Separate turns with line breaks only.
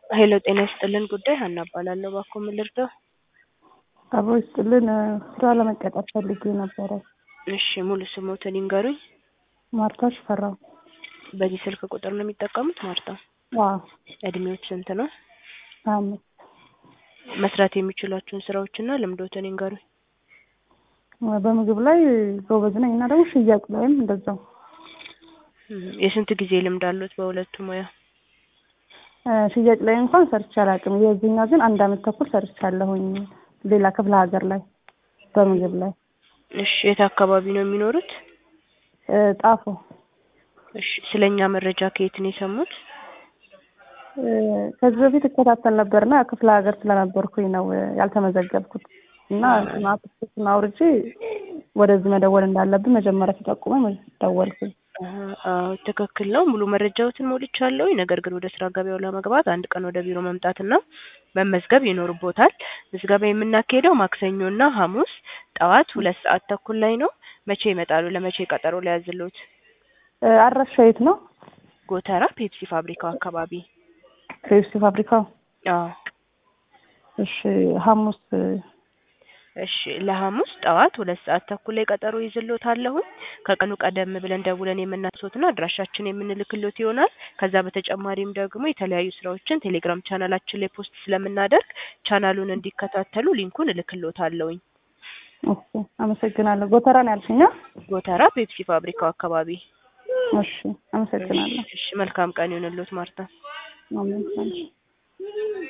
ሄሎ ጤና ይስጥልን ጉዳይ ሀና እባላለሁ። እባክዎ ምን ልርዳው?
አብሮ ይስጥልን ስራ ለመቀጠር ፈልጌ ነበረ።
እሺ ሙሉ ስሞትን ይንገሩኝ።
ማርታ ሽፈራው።
በዚህ ስልክ ቁጥር ነው የሚጠቀሙት ማርታ?
አዎ
እድሜዎች ስንት ነው?
ሀያ አምስት
መስራት የሚችሏቸውን ስራዎችና ልምዶትን ይንገሩኝ።
በምግብ ላይ ጎበዝ ነኝ እና ደግሞ ሽያጭ ላይም እንደዛው።
እም፣ የስንት ጊዜ ልምድ አሉት በሁለቱ ሙያ?
እ፣ ሽያጭ ላይ እንኳን ሰርቼ አላውቅም። የዚህኛው ግን አንድ አመት ተኩል ሰርቻለሁኝ ሌላ ክፍለ ሀገር ላይ በምግብ ላይ
እሺ የት አካባቢ ነው የሚኖሩት?
እ፣ ጣፎ
እሺ ስለኛ መረጃ ከየት ነው የሰሙት?
እ፣ ከዚህ በፊት እከታተል ነበርና ክፍለ ሀገር ስለነበርኩኝ ነው እ፣ ያልተመዘገብኩት እና አፕሊኬሽን አውርጄ ወደዚህ መደወል እንዳለብን መጀመሪያ ሲጠቁመኝ ደወልኩኝ።
አሀ፣ አዎ ትክክል ነው። ሙሉ መረጃዎትን ሞልቻለሁ። ነገር ግን ወደ ስራ ገበያው ለመግባት አንድ ቀን ወደ ቢሮ መምጣትና መመዝገብ ይኖርቦታል። ምዝገባ የምናካሄደው ማክሰኞና ሐሙስ ጠዋት ሁለት ሰዓት ተኩል ላይ ነው። መቼ ይመጣሉ? ለመቼ ቀጠሮ ሊያዝልዎት?
እ፣ አድራሻ የት ነው?
ጎተራ ፔፕሲ ፋብሪካው አካባቢ።
ፔፕሲ ፋብሪካው።
አዎ
እሺ ሐሙስ እ፣
እሺ ለሐሙስ ጠዋት ሁለት ሰዓት ተኩል ላይ ቀጠሮ ይዝልዎታለሁኝ። ከቀኑ ቀደም ብለን ደውለን የምናስዎትና አድራሻችን የምንልክልዎት ይሆናል። ከዛ በተጨማሪም ደግሞ የተለያዩ ስራዎችን ቴሌግራም ቻናላችን ላይ ፖስት ስለምናደርግ ቻናሉን እንዲከታተሉ ሊንኩን እልክልዎታለሁኝ።
እሺ አመሰግናለሁ። ጎተራ ነው ያልሽኛ?
ጎተራ ፔፕሲ ፋብሪካው አካባቢ።
እሺ አመሰግናለሁ።
እሺ መልካም ቀን ይሁንልዎት ማርታ።
አሜን።